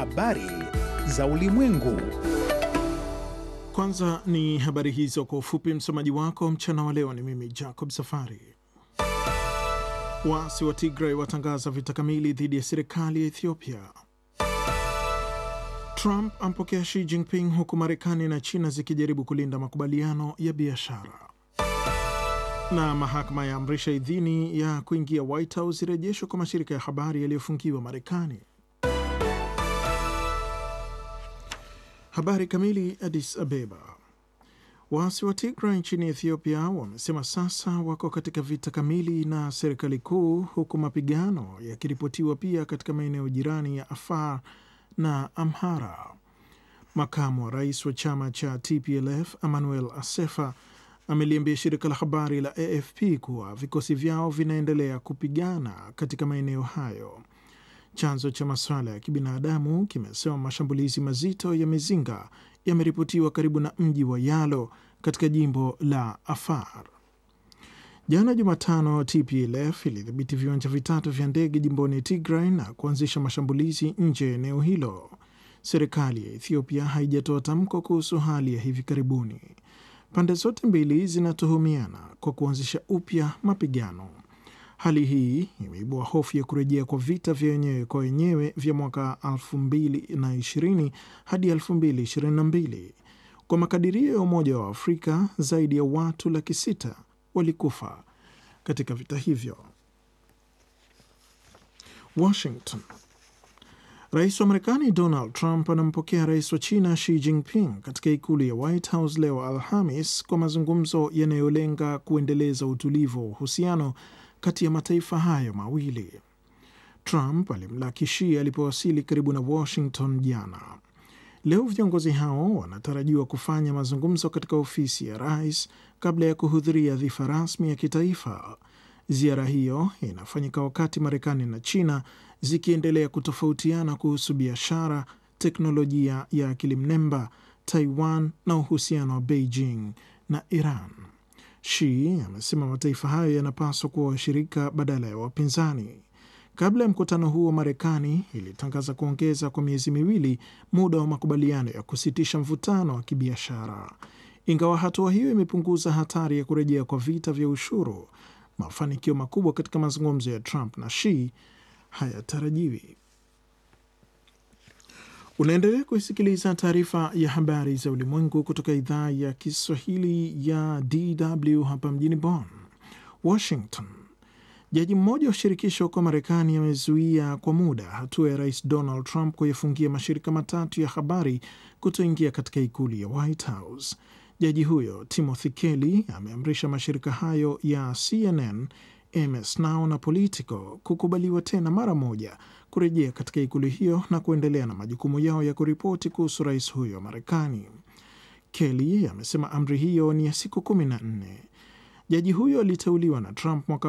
habari za ulimwengu. Kwanza ni habari hizo kwa ufupi. Msomaji wako mchana wa leo ni mimi Jacob Safari. Waasi wa Tigray watangaza vita kamili dhidi ya serikali ya Ethiopia. Trump ampokea Xi Jinping huku Marekani na China zikijaribu kulinda makubaliano ya biashara. Na mahakama ya amrisha idhini ya kuingia White House irejeshwa kwa mashirika ya habari yaliyofungiwa Marekani. Habari kamili. Addis Abeba. Waasi wa Tigray nchini Ethiopia wamesema sasa wako katika vita kamili na serikali kuu, huku mapigano yakiripotiwa pia katika maeneo jirani ya Afar na Amhara. Makamu wa rais wa chama cha TPLF Emmanuel Asefa ameliambia shirika la habari la AFP kuwa vikosi vyao vinaendelea kupigana katika maeneo hayo. Chanzo cha masuala ya kibinadamu kimesema mashambulizi mazito ya mizinga yameripotiwa karibu na mji wa Yalo katika jimbo la Afar. Jana Jumatano, TPLF ilidhibiti viwanja vitatu vya ndege jimboni Tigray na kuanzisha mashambulizi nje ya eneo hilo. Serikali ya Ethiopia haijatoa tamko kuhusu hali ya hivi karibuni. Pande zote mbili zinatuhumiana kwa kuanzisha upya mapigano. Hali hii imeibua hofu ya kurejea kwa vita vya wenyewe kwa wenyewe vya mwaka 2020 hadi 2022. Kwa makadirio ya Umoja wa Afrika, zaidi ya watu laki sita walikufa katika vita hivyo. Washington. Rais wa Marekani Donald Trump anampokea rais wa China Xi Jinping katika ikulu ya White House leo Alhamis kwa mazungumzo yanayolenga kuendeleza utulivu wa uhusiano kati ya mataifa hayo mawili. Trump alimlaki Xi alipowasili karibu na Washington jana. Leo viongozi hao wanatarajiwa kufanya mazungumzo katika ofisi ya rais kabla ya kuhudhuria dhifa rasmi ya kitaifa. Ziara hiyo inafanyika wakati Marekani na China zikiendelea kutofautiana kuhusu biashara, teknolojia ya akili mnemba, Taiwan na uhusiano wa Beijing na Iran. Xi amesema mataifa hayo yanapaswa kuwa washirika badala ya wapinzani. Kabla ya mkutano huo, Marekani ilitangaza kuongeza kwa miezi miwili muda wa makubaliano ya kusitisha mvutano wa kibiashara. Ingawa hatua hiyo imepunguza hatari ya kurejea kwa vita vya ushuru, mafanikio makubwa katika mazungumzo ya Trump na Xi hayatarajiwi. Unaendelea kuisikiliza taarifa ya habari za ulimwengu kutoka idhaa ya Kiswahili ya DW hapa mjini Bonn. Washington. Jaji mmoja wa shirikisho huko Marekani amezuia kwa muda hatua ya rais Donald Trump kuyafungia mashirika matatu ya habari kutoingia katika ikulu ya White House. Jaji huyo Timothy Kelly ameamrisha mashirika hayo ya CNN, MS Now na Politico kukubaliwa tena mara moja kurejea katika ikulu hiyo na kuendelea na majukumu yao ya kuripoti kuhusu rais huyo wa Marekani. Kelly amesema amri hiyo ni ya siku kumi na nne. Jaji huyo aliteuliwa na Trump mwaka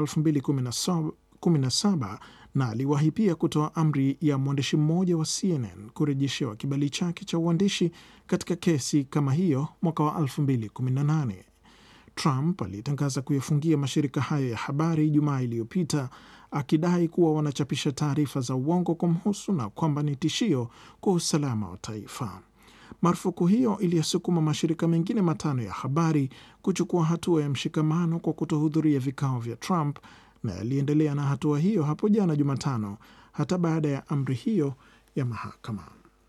2017 na aliwahi pia kutoa amri ya mwandishi mmoja wa CNN kurejeshewa kibali chake cha uandishi katika kesi kama hiyo mwaka wa 2018. Trump alitangaza kuyafungia mashirika hayo ya habari Ijumaa iliyopita akidai kuwa wanachapisha taarifa za uongo kumhusu na kwamba ni tishio kwa usalama wa taifa. Marufuku hiyo iliyosukuma mashirika mengine matano ya habari kuchukua hatua ya mshikamano kwa kutohudhuria vikao vya Trump na yaliendelea na hatua hiyo hapo jana Jumatano, hata baada ya amri hiyo ya mahakama.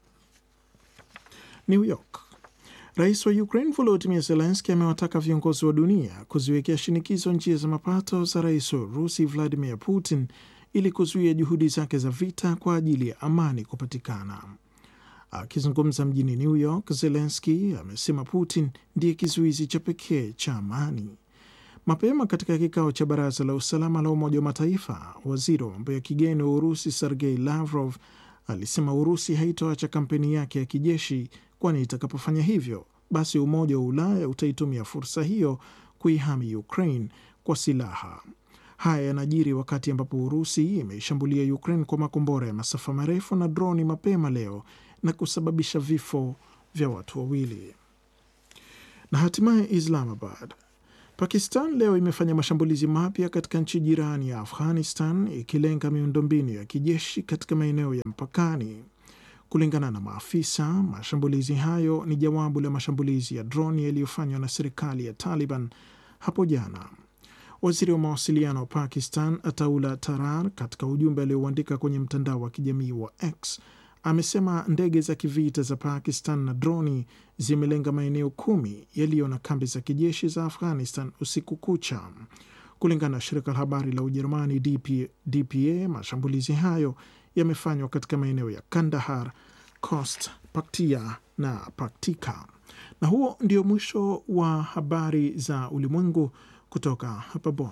New York. Rais wa Ukraine Volodymyr Zelensky amewataka viongozi wa dunia kuziwekea shinikizo njia za mapato za rais wa Urusi Vladimir Putin ili kuzuia juhudi zake za vita kwa ajili ya amani kupatikana. Akizungumza mjini New York, Zelensky amesema Putin ndiye kizuizi cha pekee cha amani. Mapema katika kikao cha baraza la usalama la Umoja wa Mataifa, waziri wa mambo ya kigeni wa Urusi Sergei Lavrov alisema Urusi haitoacha kampeni yake ya kijeshi, kwani itakapofanya hivyo, basi Umoja wa Ulaya utaitumia fursa hiyo kuihami Ukraine kwa silaha. Haya yanajiri wakati ambapo Urusi imeishambulia Ukraine kwa makombora ya masafa marefu na droni mapema leo na kusababisha vifo vya watu wawili. Na hatimaye Islamabad, Pakistan leo imefanya mashambulizi mapya katika nchi jirani ya Afghanistan ikilenga miundombinu ya kijeshi katika maeneo ya mpakani. Kulingana na maafisa, mashambulizi hayo ni jawabu la mashambulizi ya droni yaliyofanywa na serikali ya Taliban hapo jana. Waziri wa mawasiliano wa Pakistan Ataullah Tarar, katika ujumbe aliouandika kwenye mtandao wa kijamii wa X, amesema ndege za kivita za Pakistan na droni zimelenga maeneo kumi yaliyo na kambi za kijeshi za Afghanistan usiku kucha. Kulingana na shirika la habari la Ujerumani DP, DPA, mashambulizi hayo yamefanywa katika maeneo ya Kandahar, Khost, Paktia na Paktika. Na huo ndio mwisho wa habari za ulimwengu kutoka hapa Bonn.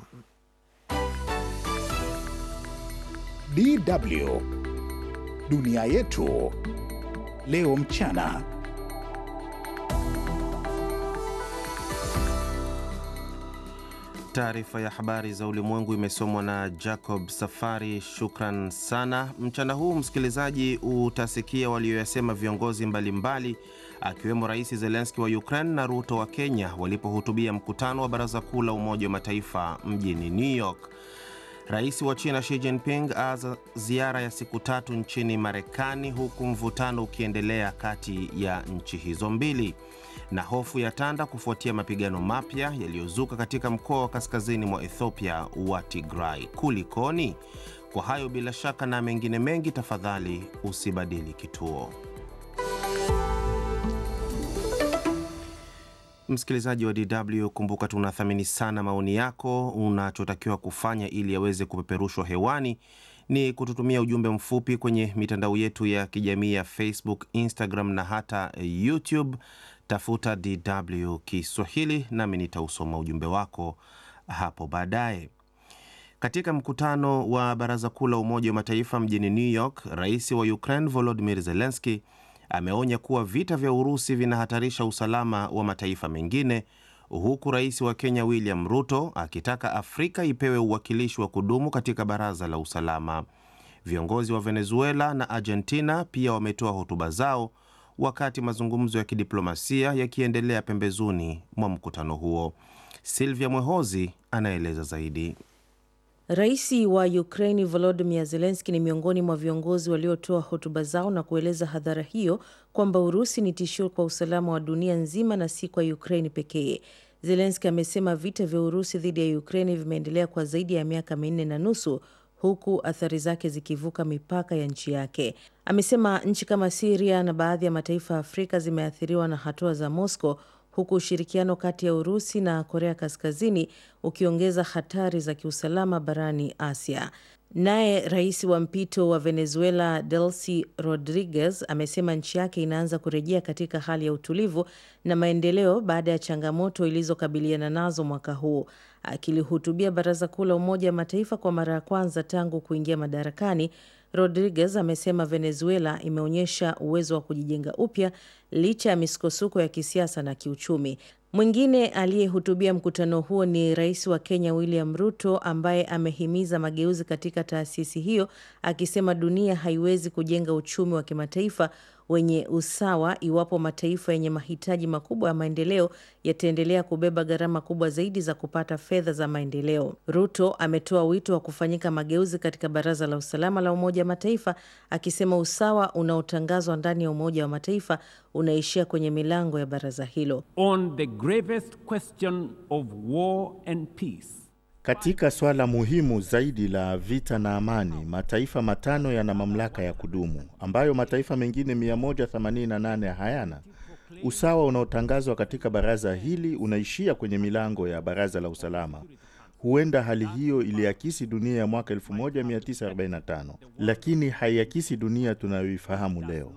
DW dunia yetu leo mchana. Taarifa ya habari za ulimwengu imesomwa na Jacob Safari. Shukran sana. Mchana huu msikilizaji, utasikia walioyasema viongozi mbalimbali akiwemo Rais Zelenski wa Ukraine na Ruto wa Kenya walipohutubia mkutano wa Baraza Kuu la Umoja wa Mataifa mjini New York. Rais wa China Xi Jinping aanza ziara ya siku tatu nchini Marekani, huku mvutano ukiendelea kati ya nchi hizo mbili, na hofu ya tanda kufuatia mapigano mapya yaliyozuka katika mkoa wa kaskazini mwa Ethiopia wa Tigray. Kulikoni? Kwa hayo bila shaka na mengine mengi, tafadhali usibadili kituo. Msikilizaji wa DW, kumbuka tunathamini sana maoni yako. Unachotakiwa kufanya ili yaweze kupeperushwa hewani ni kututumia ujumbe mfupi kwenye mitandao yetu ya kijamii ya Facebook, Instagram na hata YouTube. Tafuta DW Kiswahili nami nitausoma ujumbe wako hapo baadaye. Katika mkutano wa Baraza Kuu la Umoja wa Mataifa mjini New York, rais wa Ukraine Volodymyr Zelensky ameonya kuwa vita vya Urusi vinahatarisha usalama wa mataifa mengine, huku rais wa Kenya William Ruto akitaka Afrika ipewe uwakilishi wa kudumu katika Baraza la Usalama. Viongozi wa Venezuela na Argentina pia wametoa hotuba zao wakati mazungumzo ya kidiplomasia yakiendelea pembezoni mwa mkutano huo. Silvia Mwehozi anaeleza zaidi. Rais wa Ukraini Volodymyr Zelensky ni miongoni mwa viongozi waliotoa hotuba zao na kueleza hadhara hiyo kwamba Urusi ni tishio kwa usalama wa dunia nzima na si kwa Ukraini pekee. Zelensky amesema vita vya Urusi dhidi ya Ukraini vimeendelea kwa zaidi ya miaka minne na nusu huku athari zake zikivuka mipaka ya nchi yake. Amesema nchi kama Siria na baadhi ya mataifa ya Afrika zimeathiriwa na hatua za Moscow huku ushirikiano kati ya Urusi na Korea Kaskazini ukiongeza hatari za kiusalama barani Asia. Naye rais wa mpito wa Venezuela Delcy Rodriguez amesema nchi yake inaanza kurejea katika hali ya utulivu na maendeleo baada ya changamoto ilizokabiliana nazo mwaka huu. Akilihutubia Baraza Kuu la Umoja wa Mataifa kwa mara ya kwanza tangu kuingia madarakani, Rodriguez amesema Venezuela imeonyesha uwezo wa kujijenga upya licha ya misukosuko ya kisiasa na kiuchumi. Mwingine aliyehutubia mkutano huo ni rais wa Kenya William Ruto, ambaye amehimiza mageuzi katika taasisi hiyo, akisema dunia haiwezi kujenga uchumi wa kimataifa wenye usawa iwapo mataifa yenye mahitaji makubwa ya maendeleo yataendelea kubeba gharama kubwa zaidi za kupata fedha za maendeleo. Ruto ametoa wito wa kufanyika mageuzi katika Baraza la Usalama la Umoja wa Mataifa, akisema usawa unaotangazwa ndani ya Umoja wa Mataifa unaishia kwenye milango ya baraza hilo. On the gravest question of war and peace. Katika swala muhimu zaidi la vita na amani, mataifa matano yana mamlaka ya kudumu ambayo mataifa mengine 188 hayana. Usawa unaotangazwa katika baraza hili unaishia kwenye milango ya Baraza la Usalama. Huenda hali hiyo iliakisi dunia ya mwaka 1945 lakini haiakisi dunia tunayoifahamu leo.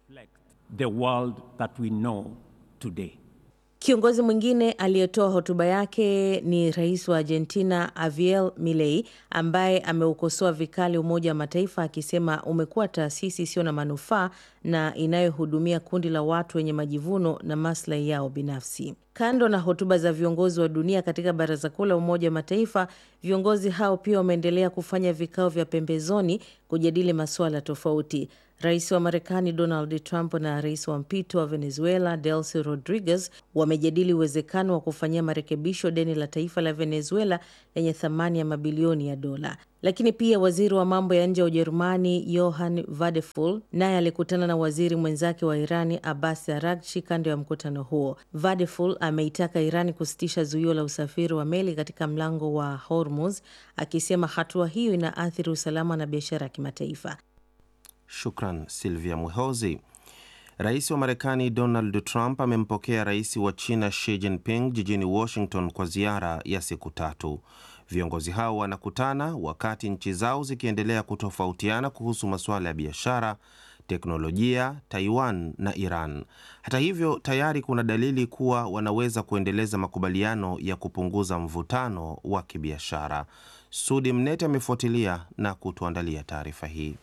The world that we know today. Kiongozi mwingine aliyetoa hotuba yake ni rais wa Argentina Javier Milei ambaye ameukosoa vikali Umoja wa Mataifa akisema umekuwa taasisi isiyo na manufaa na inayohudumia kundi la watu wenye majivuno na maslahi yao binafsi. Kando na hotuba za viongozi wa dunia katika Baraza Kuu la Umoja wa Mataifa, viongozi hao pia wameendelea kufanya vikao vya pembezoni kujadili masuala tofauti. Rais wa Marekani Donald Trump na rais wa mpito wa Venezuela Delcy Rodriguez wame wamejadili uwezekano wa kufanyia marekebisho deni la taifa la Venezuela lenye thamani ya mabilioni ya dola. Lakini pia waziri wa mambo ya nje wa Ujerumani Johann Vadeful naye alikutana na waziri mwenzake wa Irani Abbas Araghchi kando ya mkutano huo. Vadeful ameitaka Irani kusitisha zuio la usafiri wa meli katika mlango wa Hormuz, akisema hatua hiyo inaathiri usalama na biashara ya kimataifa. Shukran Silvia Mwehozi. Rais wa Marekani Donald Trump amempokea rais wa China Xi Jinping jijini Washington kwa ziara ya siku tatu. Viongozi hao wanakutana wakati nchi zao zikiendelea kutofautiana kuhusu masuala ya biashara, teknolojia, Taiwan na Iran. Hata hivyo, tayari kuna dalili kuwa wanaweza kuendeleza makubaliano ya kupunguza mvutano wa kibiashara. Sudi Mnete amefuatilia na kutuandalia taarifa hii.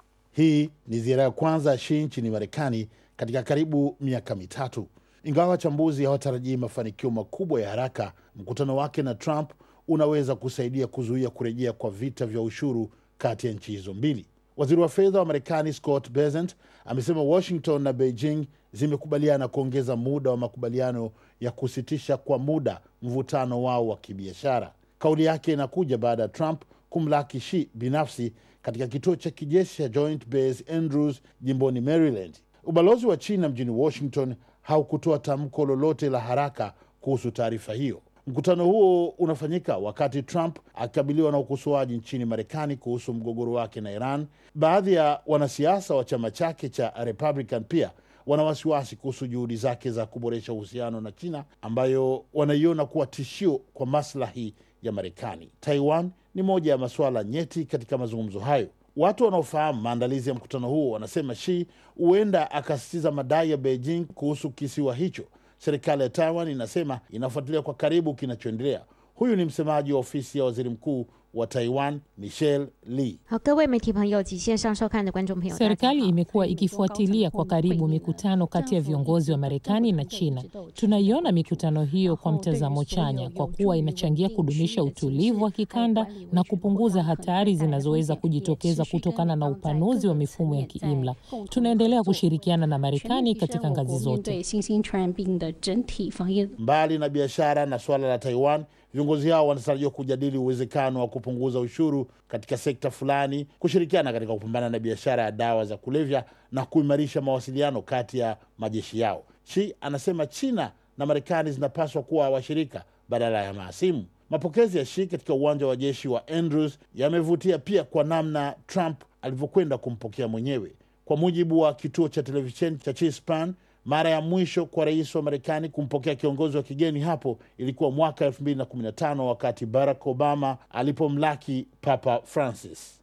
Hii ni ziara ya kwanza ya Xi nchini Marekani katika karibu miaka mitatu. Ingawa wachambuzi hawatarajii mafanikio makubwa ya haraka, mkutano wake na Trump unaweza kusaidia kuzuia kurejea kwa vita vya ushuru kati ya nchi hizo mbili. Waziri wa fedha wa Marekani Scott Bessent amesema Washington na Beijing zimekubaliana kuongeza muda wa makubaliano ya kusitisha kwa muda mvutano wao wa kibiashara. Kauli yake inakuja baada ya Trump kumlaki Xi binafsi katika kituo cha kijeshi cha Joint Base Andrews jimboni Maryland. Ubalozi wa China mjini Washington haukutoa tamko lolote la haraka kuhusu taarifa hiyo. Mkutano huo unafanyika wakati Trump akikabiliwa na ukosoaji nchini Marekani kuhusu mgogoro wake na Iran. Baadhi ya wanasiasa wa chama chake cha Republican pia wana wasiwasi kuhusu juhudi zake za kuboresha uhusiano na China ambayo wanaiona kuwa tishio kwa maslahi ya Marekani. Taiwan ni moja ya masuala nyeti katika mazungumzo hayo. Watu wanaofahamu maandalizi ya mkutano huo wanasema Xi huenda akasisitiza madai ya Beijing kuhusu kisiwa hicho. Serikali ya Taiwan inasema inafuatilia kwa karibu kinachoendelea. Huyu ni msemaji wa ofisi ya waziri mkuu wa Taiwan Michelle Lee. 好，各位媒体朋友及线上收看的观众朋友， Serikali imekuwa ikifuatilia kwa karibu mikutano kati ya viongozi wa Marekani na China. Tunaiona mikutano hiyo kwa mtazamo chanya kwa kuwa inachangia kudumisha utulivu wa kikanda na kupunguza hatari zinazoweza kujitokeza kutokana na upanuzi wa mifumo ya kiimla. Tunaendelea kushirikiana na Marekani katika ngazi 面 zote. 对新兴传染病的整体防疫 Mbali na biashara na suala la Taiwan, viongozi hao wanatarajiwa kujadili uwezekano wa kupunguza ushuru katika sekta fulani, kushirikiana katika kupambana na biashara ya dawa za kulevya na kuimarisha mawasiliano kati ya majeshi yao. Xi anasema China na Marekani zinapaswa kuwa washirika badala ya mahasimu. Mapokezi ya Xi katika uwanja wa jeshi wa Andrews yamevutia pia kwa namna Trump alivyokwenda kumpokea mwenyewe. Kwa mujibu wa kituo cha televisheni cha Chispan, mara ya mwisho kwa rais wa Marekani kumpokea kiongozi wa kigeni hapo ilikuwa mwaka 2015 wakati Barack Obama alipomlaki Papa Francis.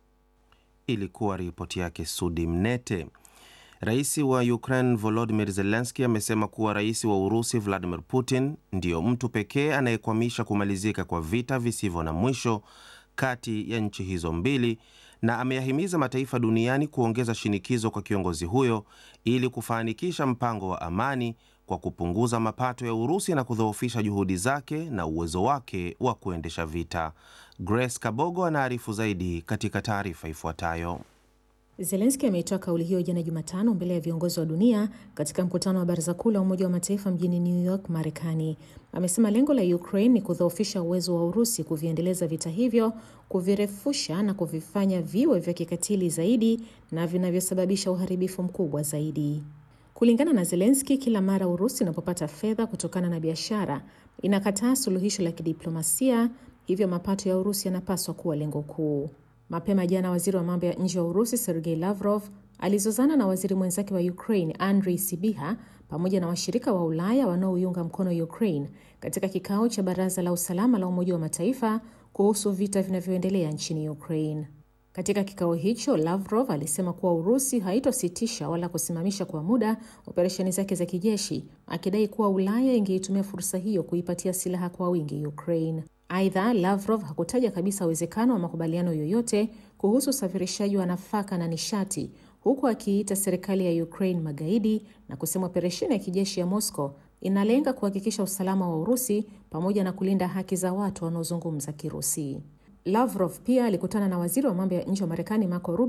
Ilikuwa ripoti yake Sudi Mnete. Rais wa Ukraine Volodymyr Zelensky amesema kuwa rais wa Urusi Vladimir Putin ndiyo mtu pekee anayekwamisha kumalizika kwa vita visivyo na mwisho kati ya nchi hizo mbili na ameyahimiza mataifa duniani kuongeza shinikizo kwa kiongozi huyo ili kufanikisha mpango wa amani kwa kupunguza mapato ya Urusi na kudhoofisha juhudi zake na uwezo wake wa kuendesha vita. Grace Kabogo anaarifu zaidi katika taarifa ifuatayo. Zelenski ameitoa kauli hiyo jana Jumatano mbele ya viongozi wa dunia katika mkutano wa Baraza Kuu la Umoja wa Mataifa mjini New York, Marekani. Amesema lengo la Ukraine ni kudhoofisha uwezo wa Urusi kuviendeleza vita hivyo, kuvirefusha na kuvifanya viwe vya kikatili zaidi na vinavyosababisha uharibifu mkubwa zaidi. Kulingana na Zelenski, kila mara Urusi inapopata fedha kutokana na biashara inakataa suluhisho la kidiplomasia, hivyo mapato ya Urusi yanapaswa kuwa lengo kuu. Mapema jana waziri wa mambo ya nje wa Urusi Sergei Lavrov alizozana na waziri mwenzake wa Ukraine Andriy Sibiha pamoja na washirika wa Ulaya wanaoiunga mkono Ukraine katika kikao cha Baraza la Usalama la Umoja wa Mataifa kuhusu vita vinavyoendelea nchini Ukraine. Katika kikao hicho, Lavrov alisema kuwa Urusi haitositisha wala kusimamisha kwa muda operesheni zake za kijeshi, akidai kuwa Ulaya ingeitumia fursa hiyo kuipatia silaha kwa wingi Ukraine. Aidha, Lavrov hakutaja kabisa uwezekano wa makubaliano yoyote kuhusu usafirishaji wa nafaka na nishati, huku akiita serikali ya Ukraine magaidi na kusema operesheni ya kijeshi ya Moscow inalenga kuhakikisha usalama wa Urusi pamoja na kulinda haki za watu wanaozungumza Kirusi. Lavrov pia alikutana na waziri wa mambo ya nje wa Marekani Marco Rubio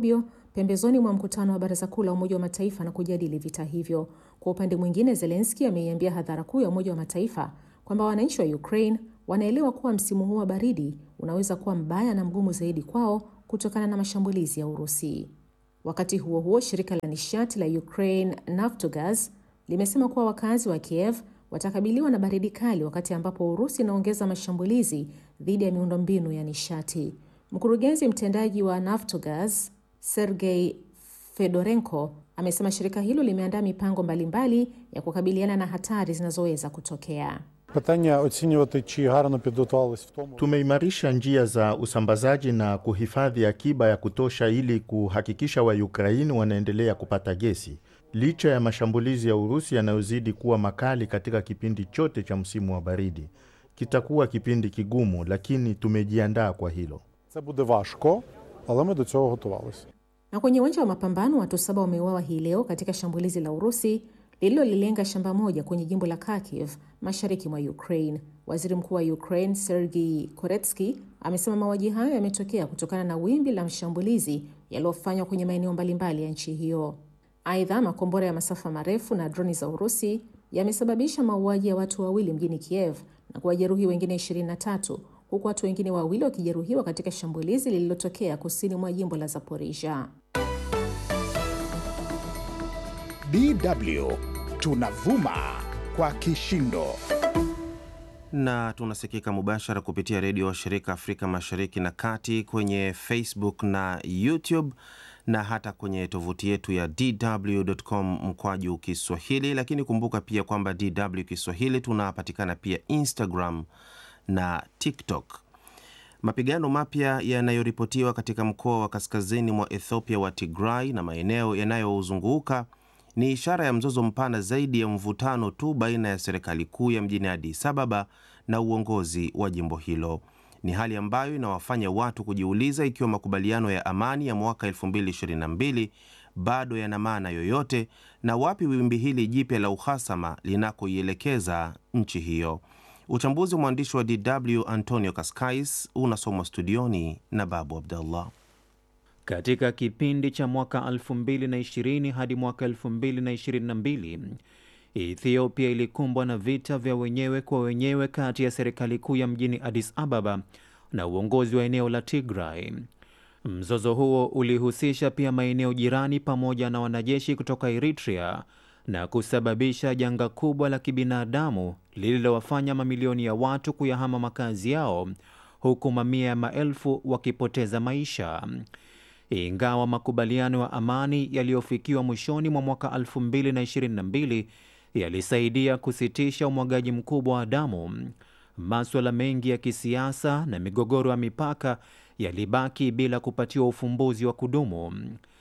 pembezoni mwa mkutano wa Baraza Kuu la Umoja wa Mataifa na kujadili vita hivyo. Kwa upande mwingine, Zelensky ameiambia hadhara kuu ya Umoja wa Mataifa kwamba wananchi wa Ukraine wanaelewa kuwa msimu huu wa baridi unaweza kuwa mbaya na mgumu zaidi kwao kutokana na mashambulizi ya Urusi. Wakati huo huo, shirika la nishati la Ukraine Naftogaz limesema kuwa wakazi wa Kiev watakabiliwa na baridi kali wakati ambapo Urusi inaongeza mashambulizi dhidi ya miundombinu ya nishati. Mkurugenzi mtendaji wa Naftogaz Sergei Fedorenko amesema shirika hilo limeandaa mipango mbalimbali ya kukabiliana na hatari zinazoweza kutokea. Tumeimarisha njia za usambazaji na kuhifadhi akiba ya kutosha ili kuhakikisha Waukraini wanaendelea kupata gesi licha ya mashambulizi ya Urusi yanayozidi kuwa makali katika kipindi chote cha msimu wa baridi. Kitakuwa kipindi kigumu, lakini tumejiandaa kwa hilo. Na kwenye uwanja wa mapambano, watu saba wameuawa hii leo katika shambulizi la Urusi lililolilenga shamba moja kwenye jimbo la Kharkiv mashariki mwa Ukraine. Waziri Mkuu wa Ukraine Sergei Koretsky amesema mauaji hayo yametokea kutokana na wimbi la mashambulizi yaliyofanywa kwenye maeneo mbalimbali ya nchi hiyo. Aidha, makombora ya masafa marefu na droni za Urusi yamesababisha mauaji ya watu wawili mjini Kiev na kuwajeruhi wengine 23 huku watu wengine wawili wakijeruhiwa katika shambulizi lililotokea kusini mwa jimbo la Zaporizhia. DW tunavuma kwa kishindo na tunasikika mubashara kupitia redio wa shirika Afrika Mashariki na Kati, kwenye Facebook na YouTube na hata kwenye tovuti yetu ya dw.com mkwaju Kiswahili. Lakini kumbuka pia kwamba DW Kiswahili tunapatikana pia Instagram na TikTok. Mapigano mapya yanayoripotiwa katika mkoa wa kaskazini mwa Ethiopia wa Tigray na maeneo yanayozunguka ni ishara ya mzozo mpana zaidi ya mvutano tu baina ya serikali kuu ya mjini Addis Ababa na uongozi wa jimbo hilo. Ni hali ambayo inawafanya watu kujiuliza ikiwa makubaliano ya amani ya mwaka 2022 bado yana maana yoyote na wapi wimbi hili jipya la uhasama linakoielekeza nchi hiyo. Uchambuzi wa mwandishi wa DW Antonio Kaskais unasomwa studioni na Babu Abdallah. Katika kipindi cha mwaka 2020 hadi mwaka 2022 Ethiopia ilikumbwa na vita vya wenyewe kwa wenyewe kati ya serikali kuu ya mjini Addis Ababa na uongozi wa eneo la Tigray. Mzozo huo ulihusisha pia maeneo jirani pamoja na wanajeshi kutoka Eritrea na kusababisha janga kubwa la kibinadamu lililowafanya mamilioni ya watu kuyahama makazi yao huku mamia ya maelfu wakipoteza maisha. Ingawa makubaliano ya amani yaliyofikiwa mwishoni mwa mwaka 2022 yalisaidia kusitisha umwagaji mkubwa wa damu, maswala mengi ya kisiasa na migogoro ya mipaka yalibaki bila kupatiwa ufumbuzi wa kudumu.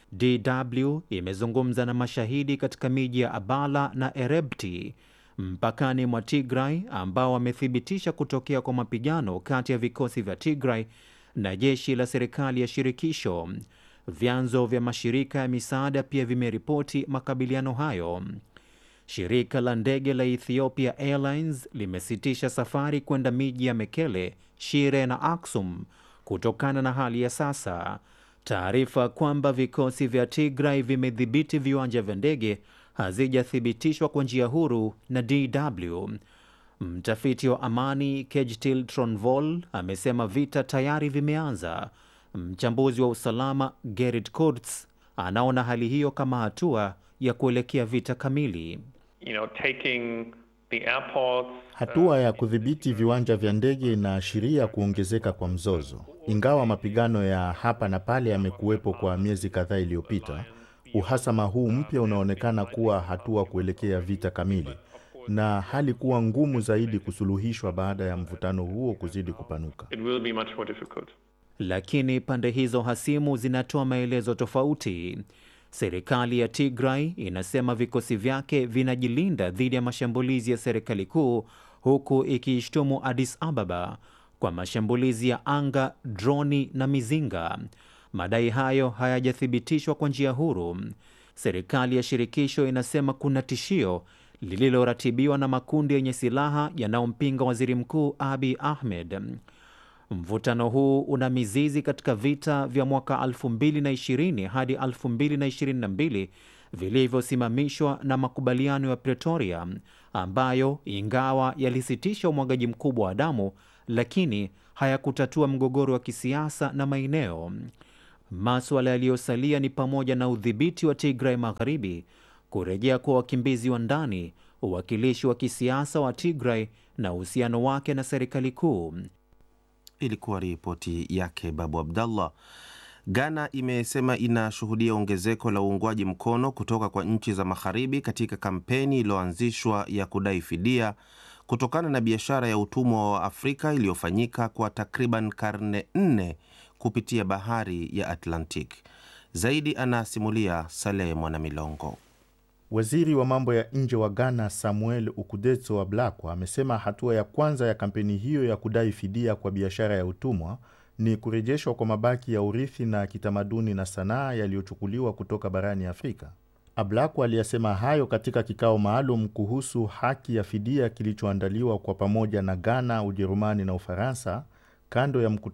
DW imezungumza na mashahidi katika miji ya Abala na Erebti mpakani mwa Tigray ambao wamethibitisha kutokea kwa mapigano kati ya vikosi vya Tigray na jeshi la serikali ya shirikisho. Vyanzo vya mashirika ya misaada pia vimeripoti makabiliano hayo. Shirika la ndege la Ethiopia Airlines limesitisha safari kwenda miji ya Mekele, Shire na Aksum kutokana na hali ya sasa. Taarifa kwamba vikosi vya Tigray vimedhibiti viwanja vya ndege hazijathibitishwa kwa njia huru na DW. Mtafiti wa amani Kejtil Tronvol amesema vita tayari vimeanza. Mchambuzi wa usalama Gerrit Kurz anaona hali hiyo kama hatua ya kuelekea vita kamili. You know, taking the airports, Hatua ya kudhibiti viwanja vya ndege inaashiria kuongezeka kwa mzozo. Ingawa mapigano ya hapa na pale yamekuwepo kwa miezi kadhaa iliyopita, uhasama huu mpya unaonekana kuwa hatua kuelekea vita kamili na hali kuwa ngumu zaidi kusuluhishwa baada ya mvutano huo kuzidi kupanuka. it will be much more difficult. Lakini pande hizo hasimu zinatoa maelezo tofauti. Serikali ya Tigray inasema vikosi vyake vinajilinda dhidi ya mashambulizi ya serikali kuu, huku ikiishtumu Addis Ababa kwa mashambulizi ya anga, droni na mizinga. Madai hayo hayajathibitishwa kwa njia huru. Serikali ya shirikisho inasema kuna tishio lililoratibiwa na makundi yenye silaha yanayompinga waziri mkuu Abiy Ahmed. Mvutano huu una mizizi katika vita vya mwaka 2020 hadi 2022 vilivyosimamishwa na makubaliano ya Pretoria ambayo ingawa yalisitisha umwagaji mkubwa wa damu, lakini hayakutatua mgogoro wa kisiasa na maeneo. Maswala yaliyosalia ni pamoja na udhibiti wa Tigray Magharibi, kurejea kwa wakimbizi wa ndani, uwakilishi wa kisiasa wa Tigray na uhusiano wake na serikali kuu. Ilikuwa ripoti yake Babu Abdallah. Ghana imesema inashuhudia ongezeko la uungwaji mkono kutoka kwa nchi za magharibi katika kampeni iliyoanzishwa ya kudai fidia kutokana na biashara ya utumwa wa Afrika iliyofanyika kwa takriban karne nne kupitia bahari ya Atlantic. Zaidi anasimulia Saleh Mwanamilongo. Waziri wa mambo ya nje wa Ghana Samuel Ukudetso Ablakwa amesema hatua ya kwanza ya kampeni hiyo ya kudai fidia kwa biashara ya utumwa ni kurejeshwa kwa mabaki ya urithi na kitamaduni na sanaa yaliyochukuliwa kutoka barani Afrika. Ablakwa aliyasema hayo katika kikao maalum kuhusu haki ya fidia kilichoandaliwa kwa pamoja na Ghana, Ujerumani na Ufaransa kando ya mkutano